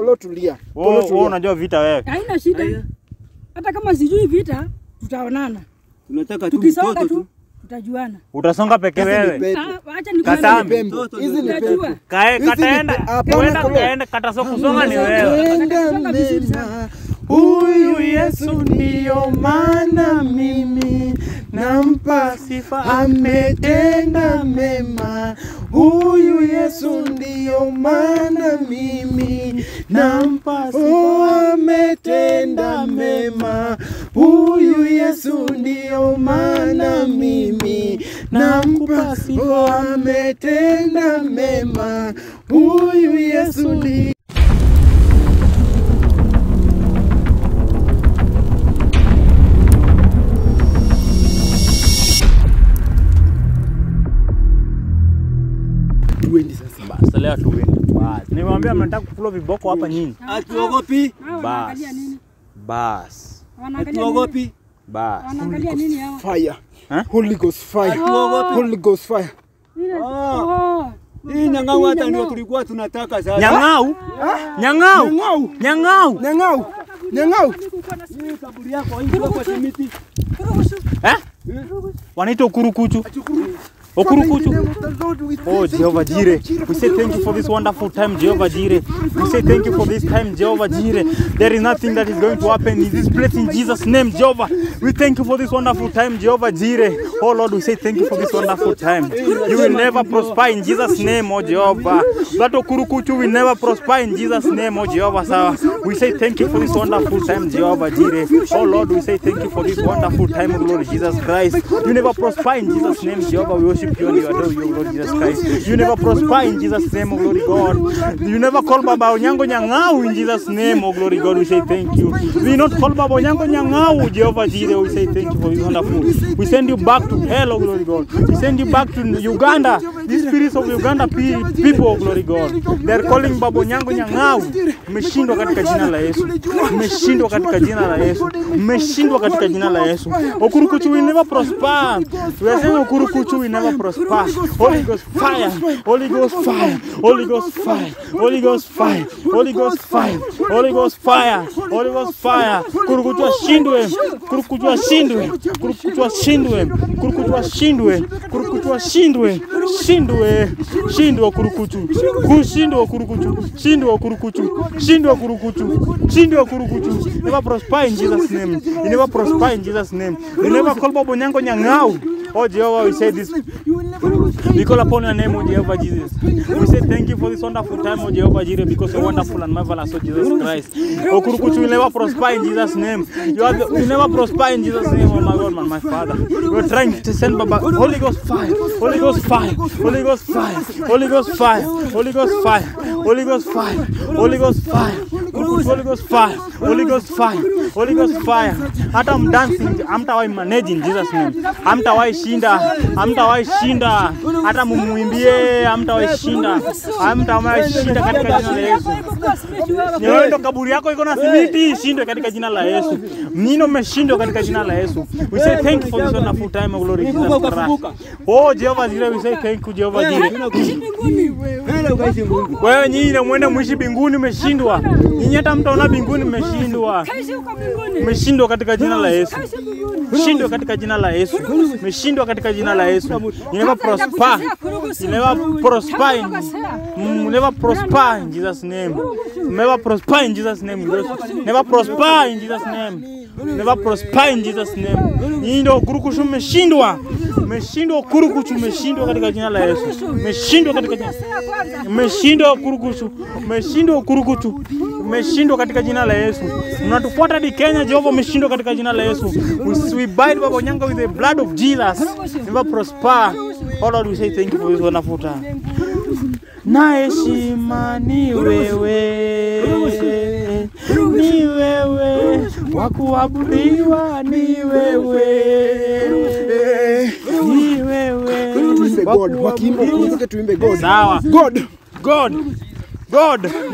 Polo tulia. Polo Wewe wewe tulia. unajua vita wewe. Haina shida. Aya. Hata kama sijui vita, tutaonana. Tunataka tu Tukisonga mtoto tu, tu. tutajuana. Utasonga peke Hizi ni wewe. pepo. Ah, Acha Katambi. nikwambie. Pembo. Hizi ni Tutajua. pepo. Kae Hizi ni kataenda. pe- hapana, Kwenda Polo. kaenda kata so kusonga ni wewe. Tenda mema. Huyu Yesu ndiyo maana mimi nampa sifa, ametenda mema. Huyu Yesu ndiyo maana mimi nampa sifa, oh, ametenda mema. Huyu Yesu ndiyo maana mimi nampa sifa, oh, ametenda mema. Huyu Yesu ndiyo Tuende sasa. Basi leo tuende. Basi. Nimwambia mnataka kukula viboko hapa nyinyi. Hatuogopi. Hao Bas. wanaangalia nini? Bas. Wanaangalia nini? Hatuogopi. Bas. Wanaangalia nini hao? Fire. Huh? Holy Ghost fire. Hatuogopi. Holy Ghost fire. Ile- Ah. Oh. Hii nyang'au hata ndio tulikuwa tunataka sasa. Nyang'au? Nyang'au? Nyang'au. Nyang'au? Nyang'au. Nyang'au. Hii kaburi yako hii kwa simiti. Eh? Wanaita ukurukuchu. Okurukuchu. Oh, Jehovah Jireh. We say thank you for this wonderful time, Jehovah Jireh. We say thank you for this time, Jehovah Jireh. There is nothing that is going to happen in this place in Jesus' name, Jehovah. We thank you for this wonderful time, Jehovah Jireh. Oh Lord, we say thank you for this wonderful time. You will never prosper in Jesus' name, oh Jehovah. That okurukuchu will never prosper in Jesus' name, oh Jehovah. Sawa. We say thank you for this wonderful time, Jehovah Jireh. Oh Lord, we say thank you for this wonderful time, oh Lord Jesus Christ. You never prosper in Jesus' name, Jehovah. We worship you and we adore you, Lord Jesus Christ. You never prosper in Jesus' name, oh glory God. You never call Baba Onyango Nyang'au in Jesus' name, oh glory God. We say thank you. We not call Baba Onyango Nyang'au, Jehovah Jireh. We say thank you for this wonderful. We send you back to hell, oh glory God. We send you back to Uganda. These spirits of Uganda pe- people, oh glory God. They are calling Baba Onyango Nyang'au. Mmeshindwa katika jina la Yesu. Mmeshindwa katika jina la Yesu. Mmeshindwa katika jina la Yesu. Okurukuchu will never prosper. We are saying Okurukuchu will never prosper. Holy Ghost fire. Holy Ghost fire. Holy Ghost fire. Holy Ghost fire. Holy Ghost fire. Holy Ghost fire. Holy Ghost fire. Kurukuchu ashindwe. Kurukuchu ashindwe. Kurukuchu ashindwe. Kurukuchu ashindwe. Kurukuchu ashindwe. Shindwe. Shindwe kurukuchu. Kushindwe kurukuchu. Shindwe kurukuchu. Shindwe kurukuchu. Shindwe kurukuchu. Never prosper in Jesus name. You never prosper in Jesus name. You never call Babo Nyango Nyang'au. Oh Jehovah, we say this. We call upon your name, O Jehovah Jesus. We say thank you for this wonderful time, O Jehovah Jireh, because you're wonderful and marvelous, O Jesus Christ. O Kurukuchu will never prosper in Jesus' name. You are the, will never prosper in Jesus' name, oh my God, man, my Father. We're trying to send Baba Holy Ghost fire, Holy Ghost fire, Holy Ghost fire, Holy Ghost fire, Holy Ghost fire, Holy Ghost fire, Holy Ghost fire, Kurukuchu, Holy Ghost fire, Holy Ghost fire, Holy Ghost fire. Hata mdancing hamtawahi manage in Jesus name. Hamtawahi shinda, hamtawahi shinda. Hata mumuimbie hamtawahi shinda. Hamtawahi shinda katika jina la Yesu. Ni wewe ndo kaburi yako iko na simiti, shindwe katika jina la Yesu. Nino mmeshindwa katika jina la Yesu. We say thank you for this wonderful time of glory Jesus Christ. Oh Jehovah Jireh, we say thank you Jehovah Jireh. Nenda ukaishi Mungu. Wewe nyinyi na mwende mwishi binguni mmeshindwa. Nyinyi hata mtaona binguni mmeshindwa. Kaishi huko mbinguni. Mmeshindwa katika jina la Yesu. Kaishi mbinguni. Mmeshindwa katika jina la Yesu. Mmeshindwa katika jina la Yesu. You never prosper. You never prosper in Mm, you never prosper in Jesus name. You never prosper in Jesus name. You never prosper in Jesus name. You never prosper in Jesus name. Nyinyi ndio kurukushu mmeshindwa. Mmeshindwa kurukushu mmeshindwa katika jina la Yesu. Mmeshindwa katika jina Mmeshindwa kurukushu. Mmeshindwa kurukushu. Mmeshindwa katika jina la Yesu. Mnatufuata hadi Kenya, Jehova umeshindwa katika jina la Yesu. We, we bind Baba Onyango with the blood of Jesus. Never prosper. Oh Lord, we say thank you for this wonderful time. Na heshima ni wewe, ni wewe, wa kuabudiwa ni wewe, ni wewe, Tuimbe wa God. Wakiimba kuabudiwa. ukumbuke tuimbe God. Sawa. God. God, God,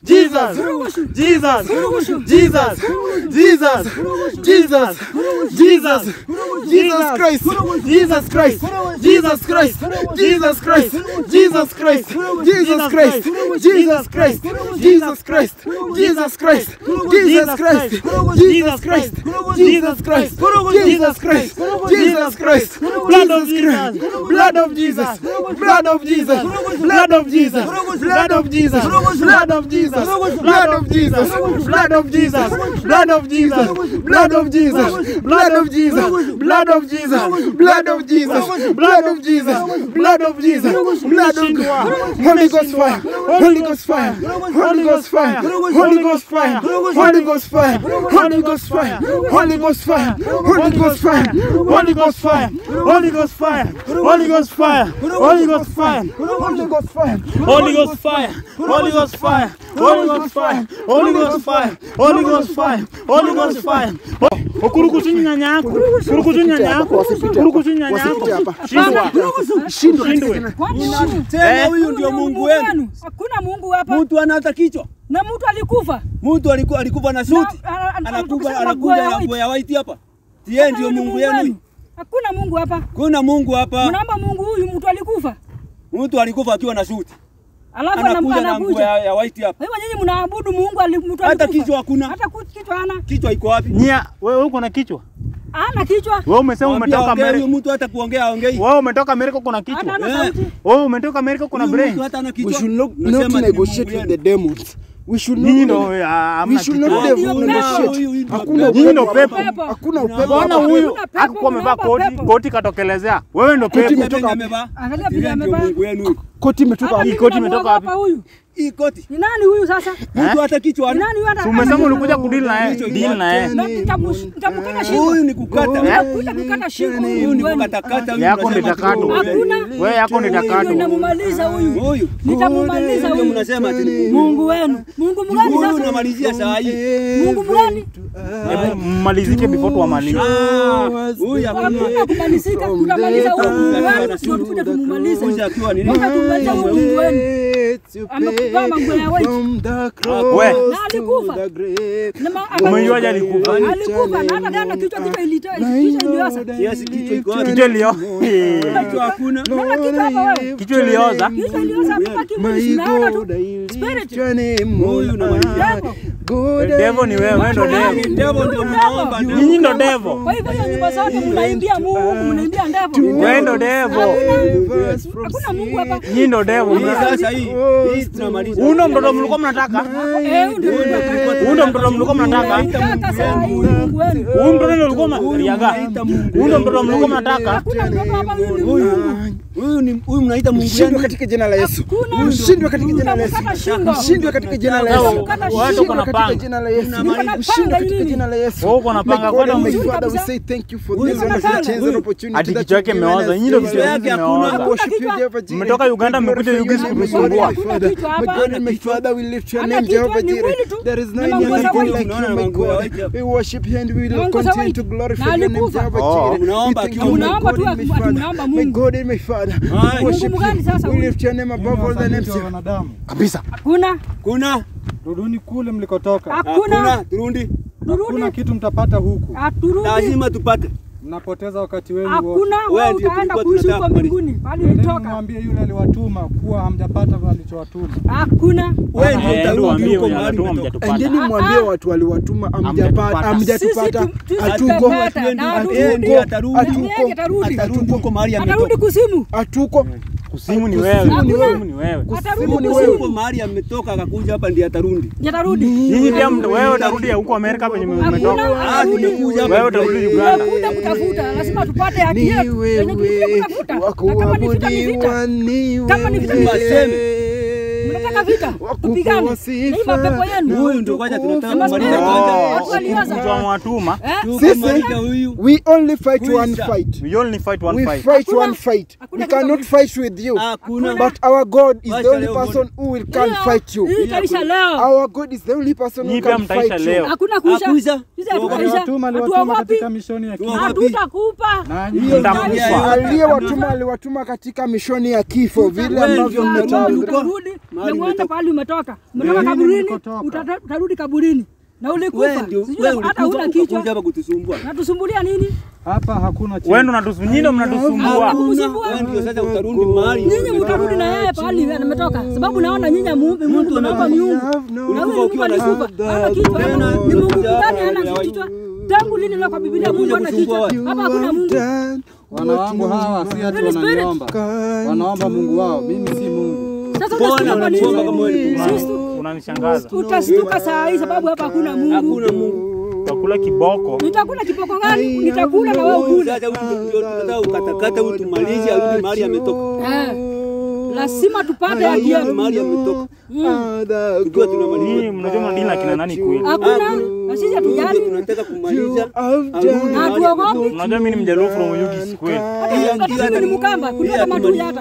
Jesus, Jesus, Jesus, Jesus, Jesus, Jesus, Jesus Christ, Jesus Christ, Jesus Christ, Jesus Christ, Jesus Christ, Jesus Christ, Jesus Christ, Jesus Christ, Jesus Christ, Jesus Christ, Jesus Christ, Jesus Christ, Jesus Christ, Jesus Christ, blood of Jesus, blood of Jesus, blood of Jesus, blood of Jesus, blood of Jesus, blood of Jesus, blood of Jesus, blood of Jesus, blood of Jesus, blood of Jesus, blood of Jesus, blood of Jesus, blood of Jesus, blood of Jesus, blood of Jesus, blood of Holy Ghost fire, Holy Ghost fire, Holy Ghost fire, Holy Ghost fire, Holy Ghost fire, Holy Ghost fire, Holy Ghost fire, Holy Ghost fire, Holy Ghost fire, Holy Ghost fire, Holy Ghost fire, Holy Ghost fire, Holy Ghost fire, Holy Ghost fire, Holy Ghost fire, Holy Ghost fire, Holy Ghost fire, Holy Ghost fire, Holy Ghost fire. Ukurukutu nyanya yako, ukurukutu nyanya yako, ukurukutu nyanya wasipite yako. hapa. Shindwa. Shindwe katika Shindwe. jina- Kwani Tena Eh? huyu ndio Mungu wenu. Hakuna Mungu hapa. Mtu ana hata kichwa. Na mtu alikufa. Mtu alikuwa alikufa na suti. Na- ana- ana- Anakuja anakuja na nguo ya anakuja na white. nguo ya white hapa. Yeye ndio Huyu ni Mungu yenu. Hakuna Mungu hapa. Kuna Mungu hapa. Mnaomba Mungu huyu mtu alikufa. Mtu alikufa akiwa na suti. Alafu Anakuja na nguo anakuja. ya, ya white hapa. Kwa hivyo nyinyi mnaabudu Mungu ali- mtu Hata alikufa. kichwa hakuna. Hata ku- kichwa hana. Kichwa iko wapi? Nia, wewe uko na kichwa? Hana kichwa. Wewe umesema Mwambie umetoka aongee, Amerika. Huyu mtu hata kuongea aongei. Wewe umetoka Amerika uko na Hata kichwa. hana Eh. sauti. Wewe umetoka Amerika uko na Huyu brain. mtu hata ana We kichwa. should not, Unasema not ni negotiate Mungu with yenu. the demons. We should Nyinyi not, ndio ah, we hamna should kichwa. not Ndio de- pepo. negotiate. Huyu ndio Hakuna pepo. Nyinyi ndio upepo. pepo. Hakuna upepo. Mbona hapa. huyu Hakuna pepo, hakuwa amevaa mnaomba koti, pepo. koti katokelezea. Wewe ndio Koti pepo. imetoka Venye wapi? amevaa. Angalia vile Yeye ndio amevaa. Mungu yenu. Koti imetoka Hata wapi? mimi koti namuogopa imetoka wapi? huyu. Hii koti. Ni nani huyu sasa? Mtu hata kichwa Ni hana. nani huyu hata? Si umesema ana- ulikuja kudili na yeye, Kichwa deal na yeye. Na nitamu- nitamkata shingo. Huyu ni kukata. Nitakuja kukata shingo huyu Huyu ni Mungu wenu. kukatakata. huyu Yako mnasema ni takato. tu Mungu wenu. Hakuna. Wewe yako ni Huyu ndio takato. ninamumaliza huyu. Huyu. Nitamumaliza Ndio huyu. mnasema ati ni Mungu wenu. Mungu mgani Huyu sasa? unamalizia saa hii. Mungu mgani? Hebu mmalizike before tuwamalize. Ah, Huyu Hakuna hakuna. kumalizika, tutamaliza huyu Mungu wenu ndio tukuje tumumalize. Huyu akiwa nini? Mpaka tumalize huyu Mungu wenu. Amekuvaa manguo ya white. We. Na alikufa. Na ma- Umejuaje alikufa? Alikufa na hata jana kichwa kichwa ilitoa kichwa ilioza. Kiasi kichwa iko wapi? Kichwa ilio. Kichwa hakuna. Naona kichwa hapa wewe. Kichwa ilioza. Kichwa ilioza hapa kimwili sinaona tu. Spirit. Huyu unamalizia. Devil. Devo ni wewe, wewe ndo devo. Devo ndio mnaomba. ndio. Nyinyi ndo devo. Kwa hivyo hiyo nyumba zote mnaimbia Mungu, mnaimbia ndevo. Wewe ndo devo. Hakuna Mungu hapa. Nyinyi ndo devo. Hii sasa hii. Hii tunamaliza. Huyu ndo mtoto mlikuwa mnataka? Eh, ndio Mungu. Huyu ndo mtoto mlikuwa mnataka? Nataka saa hii Mungu wenu. Huyu mtoto ndio ulikuwa mnariaga. Huyu ndo mtoto mlikuwa mnataka? Hakuna mtoto hapa huyu ni Huyu. Mungu. Huyu ni huyu mnaita Mungu Shindwe yenu. katika jina la Yesu. Hakuna. Ushindwe katika jina la Yesu. Utamkata shingo. Ushindwe katika jina la Sawa, Yesu. Utamkata watu shingo. uko na katika panga. jina la Yesu. Niko na Ushindwe panga katika nini? jina la Yesu. Wewe uko na My panga God kwenda and my mzuri Father, we kabisa. say thank you for Huyu this uko na opportunity panga. and opportunity Ati that kichwa you've yake given imeoza. us. Nyinyi ndo Jesus. vichwa yake hivi hakuna. vimeoza. I worship you, kichwa. Jehovah Jireh. Mmetoka Uganda, We mmekuja glorify Uganda, your name, my kumesumbua. God and my Father. kichwa My hapa. God and my Father, we lift your Hana name, kichwa, Jehovah ni Jireh. mwili tu. There is Na none manguo za other white. like you, my God. We worship you and we will manguo za continue white. to glorify Na your name, alikufa. Jehovah Oh. Jireh. We Mnaomba thank tu. you, my Mnaomba God tu and my ati Father. mnaomba My Mungu. God and my Father. Hai. We worship Mungu gani sasa you. We huyu? lift your name above all the names. wanadamu, Kabisa. Hakuna. Kuna. ruduni kule mlikotoka. Hakuna. Hakuna. Turundi. Hakuna Turudi. kitu mtapata huku, Haturudi. Lazima tupate. mnapoteza wakati wenu wote. Hakuna Wewe wewe ndio utaenda tulikuwa kuishi tunataka huko kumaliza. mbinguni. Bali Nendeni ulitoka. mwambie yule aliwatuma kuwa hamjapata alichowatuma. Hakuna. Wewe ndio Eh, ndio utarudi waambie huko wenye mahali wanatuma umetoka. mjatupata. Endeni mwambie watu waliwatuma amjapata, Hamjatupata. amjatupata, Sisi tu- hatuko, tutapata na Yeye haturudi. ndiye atarudi. Hatuko. Yeye atarudi. Atarudi huko mahali Atarudi ametoka. kusimu. hatuko. Kusimu ni wewe. Kusimu ni wewe. Kusimu ni wewe. Atarudi Kusimu ni Huko kusimu. mahali ametoka akakuja hapa ndiye atarudi. Atarudi. Nyinyi pia mta- wewe utarudi huko Amerika penye umetoka. Ah, tumekuja hapa. Wewe utarudi Uganda. Tumekuja kutafuta, lazima tupate haki yetu. Ni Yenye tulikuja wewe kutafuta. wa Na kama ni vita ni vita. kuabudiwa, ni Kama ni vita ni wewe. Mnataka vita? Tupigane. Na hii mapepo yenu. Huyu ndio kwanza tunataka Kama kumaliza spirit. kwanza. Watu walioza. Mtu amewatuma. Eh? Tukamaliza huyu. We only fight Kuisha. one fight. We only fight one We fight. fight Hakuna- one fight. hakuna We cannot vita- fight with you. Hakuna. But our God is the Wacha only leo person who will can Hiyo- fight you. Hii itaisha leo. Our God is the only person who Nyinyi pia can mtaisha fight leo. you. Hakuna kuisha. Hakuisha. Sisi hatukuisha. Aliwatuma, aliwatuma Hatuogopi. katika mishoni ya kifo. Tuogopi. Hatutakupa. Nanyi Hiyo Mtakufa. ndio Aliyewatuma aliwatuma katika mishoni ya kifo vile Wewe ambavyo ndio mmetamka. utarudi. Utarudi. Mahali Umemwona uende umetoka. pahali umetoka. Umetoka Mimi kaburini, nilikotoka. utata- utarudi kaburini. Na Wewe ulikufa. ndio Sijui wewe hata huna ulikuja kichwa. ukakuja hapa kutusumbua. Natusumbulia nini? Hapa hakuna chini. Wewe ndo unatusumbua, nyinyi ndo mnatusumbua. Kumsumbua. Wewe ndio sasa utarudi mahali. Nyinyi mtarudi na yeye pahali ametoka. Sababu naona nyinyi muumbe Mungu naomba miungu. Na Ulikufa huyu ukiwa Mungu na alikufa. Hana kichwa. Tena Ni Mungu ulikuja gani hapa hana ya- kichwa? Tangu lini leo kwa Biblia Mungu hana kichwa? kusumbua Hapa hakuna Mungu. Wana wangu hawa si ati Holy Spirit. wananiomba. Wanaomba Mungu wao. Mimi si Mungu. Sasa Mbona utastuka nini? unatuomba kama wewe ni Sisi Unanishangaza. utastuka saa hii sababu hapa hakuna Mungu. Hakuna Mungu. Utakula kiboko. Nitakula kipoko gani? Nitakula na wewe Huyu ukule. sasa huyu ndio tunataka ukatakata huyu tumalize arudi mahali ametoka. Eh. Lazima tupate haki Arudi yetu. mahali ametoka. Mm. Tukiwa tunamaliza. Nyinyi mnajua mnadili na kina nani kweli? Hakuna. Na sisi Huyu hatujali. ndio tunataka kumaliza. Arudi Na mahali hatuogopi. ametoka. Unajua mimi ni mjaluo from Oyugis kweli. Hata sisi ni Mkamba, kutoka Matuli hata.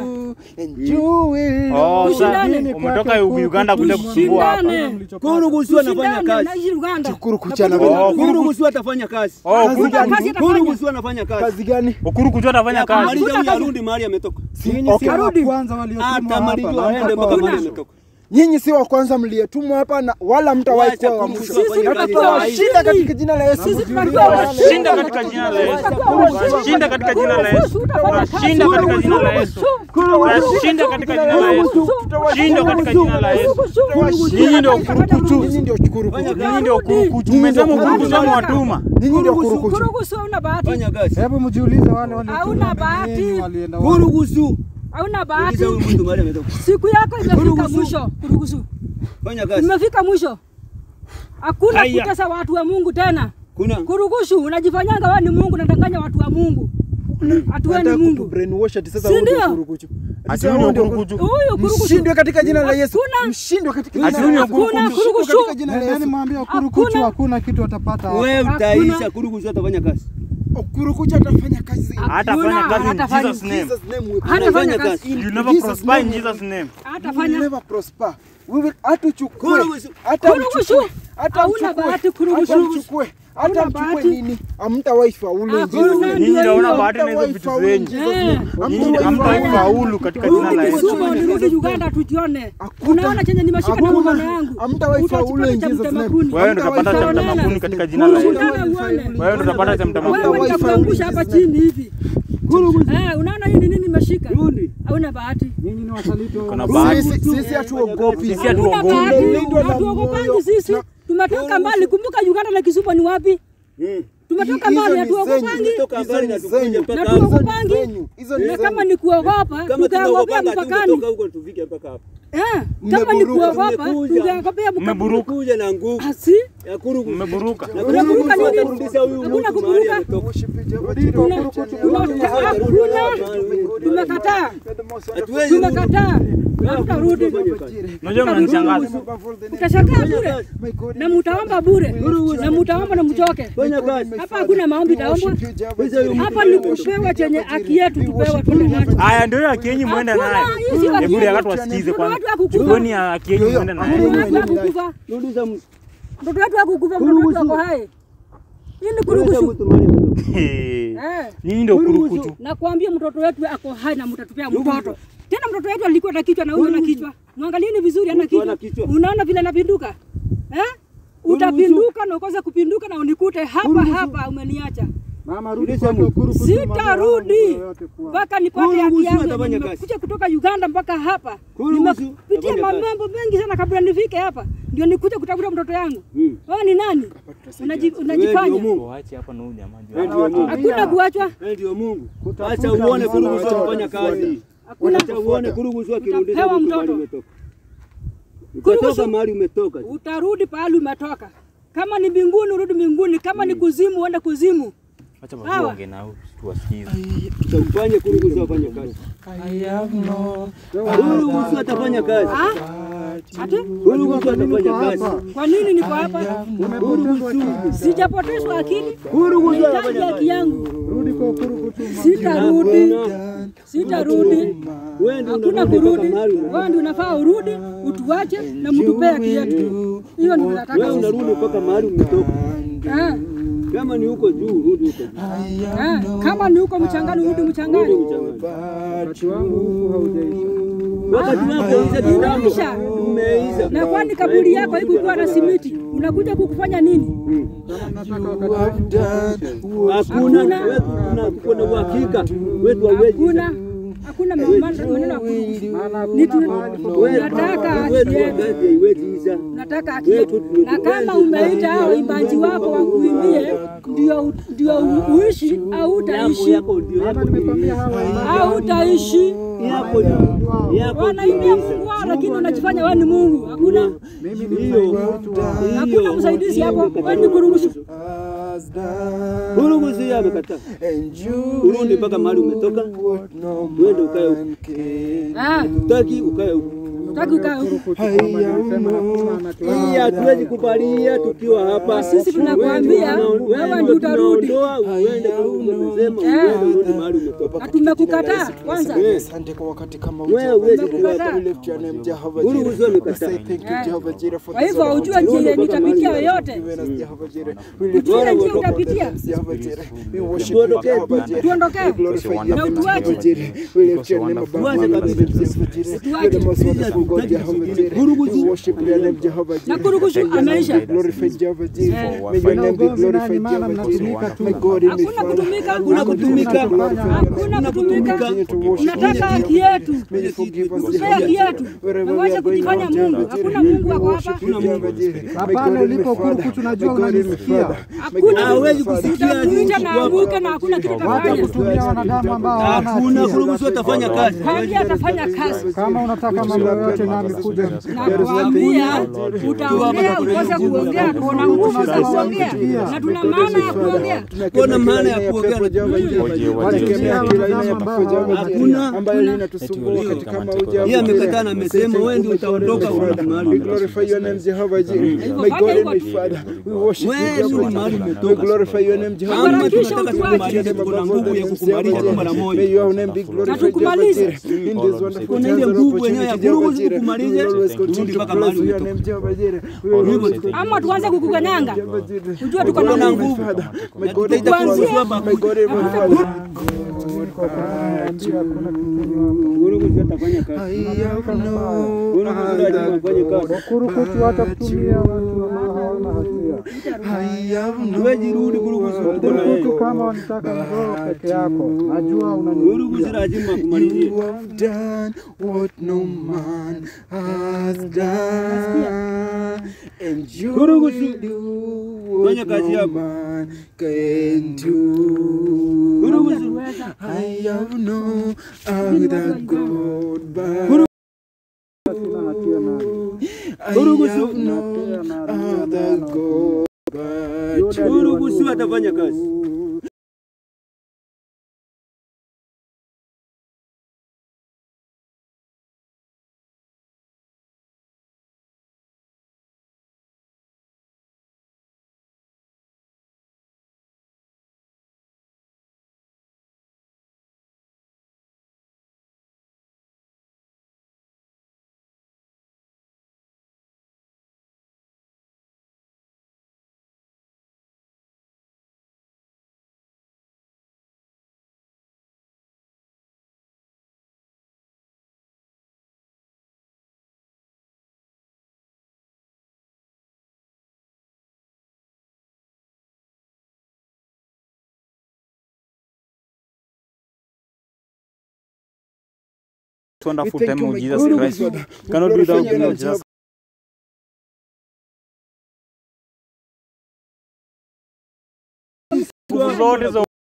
Oh, sasa Tushindane. umetoka Uganda kuja kusumbua hapa. Tushindane. Kurugusu anafanya Tushindane. kazi. Naishi Uganda. Kuru kuchana Napata Oh, Mungu. Kurugusu atafanya kazi. Oh, Hakuna kuru kazi atafanya. Kurugusu anafanya kazi. kazi gani? ukuru kujua atafanya kazi. Kumaliza huyu arudi mahali ametoka. Nyinyi si wa Arudi. kwanza waliotumwa hapa. Atamaliza na aende mtakuwa mpaka wa mahali mwisho. ametoka. Nyinyi si wa kwanza mliyetumwa hapa na wala mtawahi Wacha kuwa wa kurugusu mwisho. afanye Sisi kazi tunatoa saa hii. Shinda katika jina la Yesu. Sisi tunatoa Shinda katika jina la Yesu. Shinda katika jina la Yesu. Shinda katika jina la Yesu. Shinda katika jina la Yesu. Shinda katika jina la Yesu. Nyinyi ndio kurukuchu. Nyinyi ndio kurukuchu. Nyinyi ndio kurukuchu. Mmesema kurukuchu ama watuma. Nyinyi ndio kurukuchu. Kurugusu hauna bahati. Fanya kazi. Hebu mjiulize wale waliotumwa Hauna mbele bahati. yenu walienda wapi? Kurugusu. Hauna Uliza bahati. huyu mtu mahali ametoka. Siku yako imefika Kurugusu. mwisho. Kurugusu. Fanya kazi. Imefika mwisho. Hakuna Haya. kutesa watu wa Mungu tena. Kuna Kurugushu, unajifanyanga wewe ni Mungu, unadanganya watu wa Mungu. Ati wewe ni Nataka Mungu. kutubrainwash ati sasa Si wewe ndio ndio? kurukuchu. Ati Sasa huyu wewe ndio ndio kurukuchu. Huyu kurugushu. Mshindwe katika jina la Yesu. Hakuna. Mshindwe katika jina Ati la huyu ndio Yesu. Hakuna kurukuchu. kurugushu. Katika jina la Nendeni Yesu. mwambie kurukuchu Hakuna. hakuna kitu watapata hapa. wewe Hakuna. utaisha. Kurugusu atafanya kazi. Kurukuchu atafanya kazi. Hatafanya Hakuna, kazi in hatafanya. Jesus name. Jesus name we Hatafanya Fanya kazi. kazi. You never prosper in Jesus name. will Hatafanya. never prosper. We will hatuchukue. Kurugusu. Hata Kurugushu. mchukue. Hata Hauna bahati mchukue. Hata kurugushu. mchukue. Hata Hauna mchukue bahati. nini? Hamtawahi faulu. Hakuna. Jesus name. Nyinyi ndio hiyo. una bahati na hizo vitu zenyu. Eh. Nyinyi hamtaifaulu katika jina la Rudi Yesu. Kisumu, nirudi Uganda tujione. Hakuna. Unaona chenye nimeshika na Hakuna. mkono yangu. Hamtawahi faulu Utachipata in cha Jesus name. mtemakuni. Wewe ndio utapata cha Utaonana. mtamakuni katika jina la Yesu. Shindana uone. Wewe ndio utapata cha Wewe mtamakuni. nitakuangusha hapa chini hivi. Eh, unaona hii ni nini nimeshika? Rudi. Hauna bahati. Nyinyi ni wasaliti wa Kuna bahati. Sisi sisi hatuogopi. Sisi Hakuna hatuogopi. bahati. Tumelindwa na Hatuogopangi moyo. sisi. Tumetoka mbali. Kumbuka Uganda na Kisumu ni wapi? Mm. Tumetoka Hizo mbali, ni hatuogopangi. Tumetoka mbali na Hizo ni tukuja zenyu. mpaka Na hapa. tuogopangi. zenyu. Hizo ni Na kama zenyu. ni kuogopa, Kama tungeogopea tunaogopanga mpakani. tungetoka huko tufike mpaka hapa. Eh, kama ni Mmeburuka. kuogopa, Tumekuja. tungeogopea mpakani. Mmeburuka. Kuja na nguvu Asi? ya kurugusu. Mmeburuka. Na Unaburuka kurugusu nini? atarudisha huyu Hakuna mtu kuburuka. mahali ametoka. Worship Jehovah Jireh. Tuna- Kurukuchu. tuna- Hakuna. Tumekataa. Hatuwezi rudi. Tumekataa. Hatutarudi. Unajua mnanishangaza. Utashangaa bure na mutaomba bure na mutaomba na mchoke. Fanya kazi. Hapa hakuna maombi taombwa. Hapa ni kupewa chenye haki yetu tupewa twende nacho. Haya ndio ya kienyi mwende nayo. Hakuna, hii si haki Hebu ya yetu. watu wasikize Mtoto kwanza. wetu hakukufa. Chukueni ya kienyi mwende Mtoto nayo. wetu hakukufa. Rudisha mtu. Mtoto wetu hakukufa. Mtoto wetu ako hai. Hii ni Rudisha kuruhusu. mtu mahali ametoka. Hey. Eh. Nyinyi ndio kurukuchu. Nakwambia mtoto wetu ako hai na mtatupea mtoto. Tena mtoto wetu alikuwa na kichwa na huyo na kichwa. Mwangalieni vizuri ana Mtu ana kichwa. kichwa. Unaona vile anapinduka? Eh? Utapinduka na ukose kupinduka na unikute hapa hapa umeniacha. Mama rudi Rudisha kwa mtu. kurukuchu. Sitarudi kuwa. mpaka nipate haki Kuruhusu yangu. atafanya kazi. Nimekuja kutoka Uganda mpaka hapa. Kuruhusu Nimepitia atafanya kazi. mambo mengi sana kabla nifike hapa. Ndio nikuja kutafuta mtoto yangu. Mm. Wewe ni nani? Unaji- Wewe Unajifanya. ndio Mungu. Waache hapa na huyu jamaa juu. Wewe ndio Mungu. Hakuna kuachwa. Wewe ndio Mungu. Acha uone kurugusu akifanya kazi. Hakuna. Acha uone kurugusu akirudisha Utapewa mtu mahali mtoto. umetoka. Kurugusu. Utatoka mahali umetoka. Utarudi pahali umetoka. Kama ni mbinguni urudi mbinguni, kama ni kuzimu uende kuzimu. Acha Hawa. waonge na huyu tuwasikize. Utamfanye kurugusu afanye kazi. Kurugusu atafanya kazi. Ah? Ati? Kurugusu atafanya kazi. Kwa nini niko hapa? Sijapotezwa akili. Nahitaji haki yangu. Rudi kwa kurukuchu. Sitarudi. Sitarudi. Wewe ndio Hakuna unarudi mpaka kurudi. mahali umetoka. Wewe ndio unafaa urudi, utuache na mtupee haki yetu. Hiyo ndio Wewe tunataka sisi. unarudi mpaka mahali umetoka. Ah, Kama ni huko juu, rudi huko juu. ah, Kama ni huko mchangani urudi Rudi mchangani. mchangani. Wakati wangu huu haujaisha. Wakati wako umeisha kitambo. Umeisha. Umeisha. Na kwani kaburi yako haikukuwa na simiti? Unakuja kukufanya nini? Hakuna wewe kuna kuna uhakika wetu hauwezi. Hakuna hakuna maneno maneno ya kuruhusu. Ni tu nataka haki Wetu yetu. wakati haiwezi isha. nataka haki yetu. Na kama umeita hao waimbaji wako wakuimbie, ndio ndio uishi au Yako utaishi yako ndio yako. au utaishi. Yako ndio yako. Wanaimbia Mungu wao, lakini unajifanya wewe ni Mungu. Hakuna Hiyo. hakuna msaidizi hapo, wewe ni kuruhusu. Buruguzi amekataa. Urudi mpaka mahali umetoka. Uende ukae huko. Ah, Utaki ukae huko. utaki ukae huko. Hii hatuwezi kubalia tukiwa hapa. Sisi tunakwambia, wewe ndio utarudi. Tunaondoa uende kule umesema Eh. uende urudi mahali umetoka. Na tumekukataa kwanza. Asante kwa wakati kama Wewe huwezi Tumekukataa. We lift your name, Jehovah Buruguzi Jireh. We amekataa. say thank you, Jehovah Jireh, for Kwa this hivyo opportunity. haujua njia yenye itapitia yoyote. Given us, Jehovah Jireh. We lift Ujue your njia name, utapitia. Jehovah Jireh. We worship you, Tuondokee. Jehovah Jireh. Tuondokee. We glorify your Na name, utuache. Jehovah Jireh. We lift your name above Tuache all kabisa. names, Jehovah Jireh. You're the most wonderful God, Jehovah Jireh. We worship your name, Jehovah Na Jireh. kuruhusu May your name ameisha. be glorified, Jehovah Jireh. Eh. May your name be glorified, Jehovah Jireh. My God and my Hakuna Father. kutumika, Hakuna kutumika. hakuna kutumika. Continue to worship Unataka you, haki yetu. May you forgive us, Tupe Jehovah haki Jireh. yetu. Wherever Na we uache are going, kujifanya Lord Mungu. Jehovah Hakuna Jireh. Mungu We wako worship hapa. you, Jehovah Jireh. My Hapana, God and my ulipo Father. kurukutu najua My God and my unanisikia. Father. My Hakuna God and my Hawezi Father. kusikia utakuita na anguke na hakuna kitu Wacha utafanya. kutumia wanadamu ambao hawana Hakuna hatia. kuruhusu atafanya kazi. Hadi atafanya kazi. Kama unataka mambo yote nami kuja Nakwambia utaongea ukose kuongea, tuona nguvu za kuongea na tuna maana ya kuongea. Kuna maana ya kuongea na Wategemea wanadamu ambao hawana Hakuna. ambayo linatusumbua katika mauja Yeye amekataa na amesema wewe ndio utaondoka urudi We mahali. glorify your name, Jehovah Jireh. My God and my Father. We worship you, Wewe Jehovah ni mahali Jireh. We umetoka. glorify your name, Jehovah Kama Jireh. Harakisha tunataka utuache. tukumalize, tuko na nguvu ya kukumaliza tu mara May moja. your name be glorified, Jehovah tukumalize. Jireh. In this wonderful Kuna times ile of nguvu yenyewe ya opportunity, Jehovah kuruhusu Jireh. We tukumalize, will always turudi continue to mpaka bless mahali your umetoka. name, Jehovah Jireh. We will always continue Ama tuanze kukukanyanga, Jehovah Jireh. ujue tuko na God and nguvu. my Father. My God and my Tukuanzia- Father. My God and my Father. Buruguzi atafanya kazi. Buruguzi lazima afanye kazi. kurukutu hata kutumia watu ambao hawana hatia. Huwezi rudi Buruguzi uko na yeye. Kurukutu kama wanataka mzoo peke yako, najua Buruguzi unanisikia. lazima akumalizie. You have done what no man has done, and you Kuruguzi, will do fanya what kazi no yako. man can do. Buruguzi I have no other God but Sina hatia nami. I have no other God but you. Buruguzi atafanya kazi. wonderful We thank time you, of my Jesus God, my Christ. Father. We Cannot do glorify without your you, name, Lord Jesus Lord is a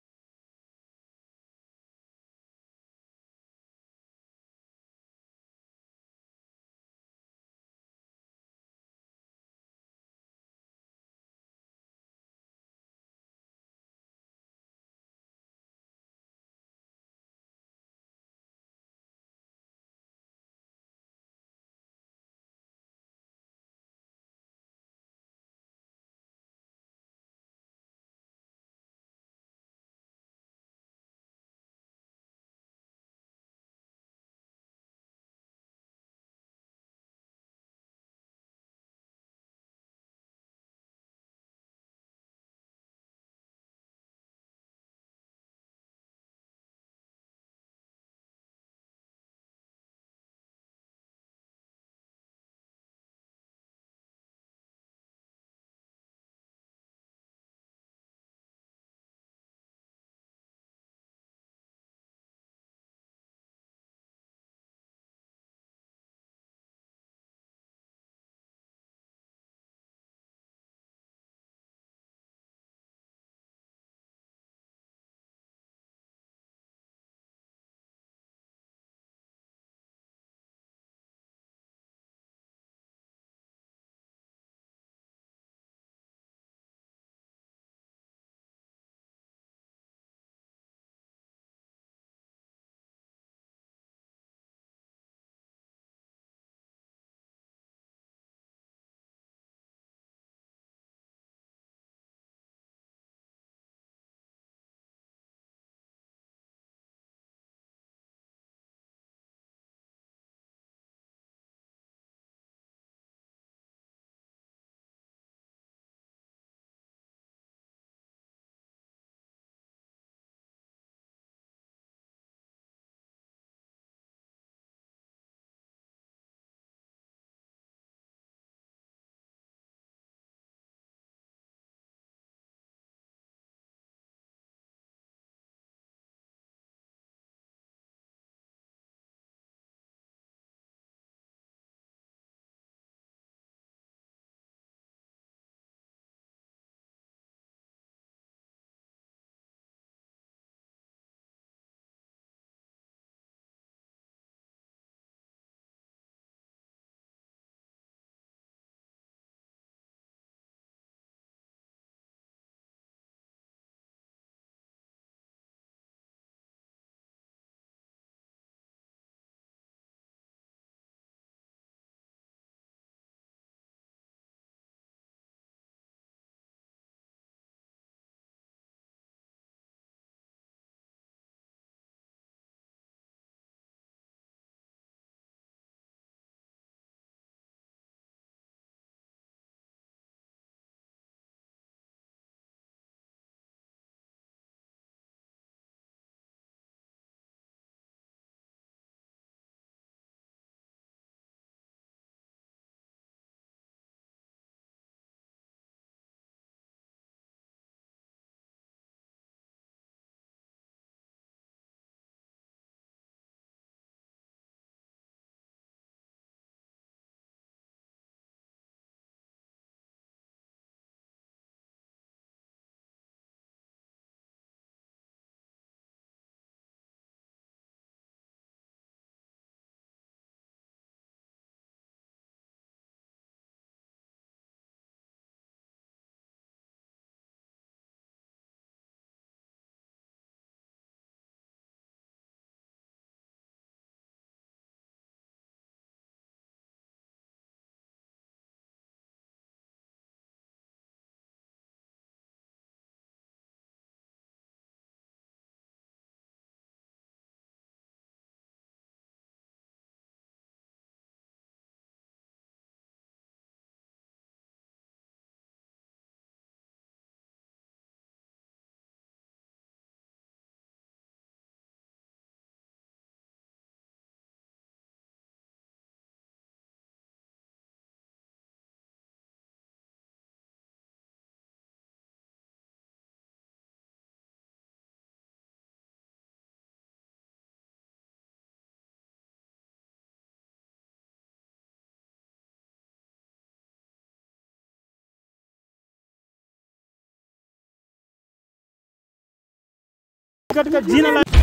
katika jina la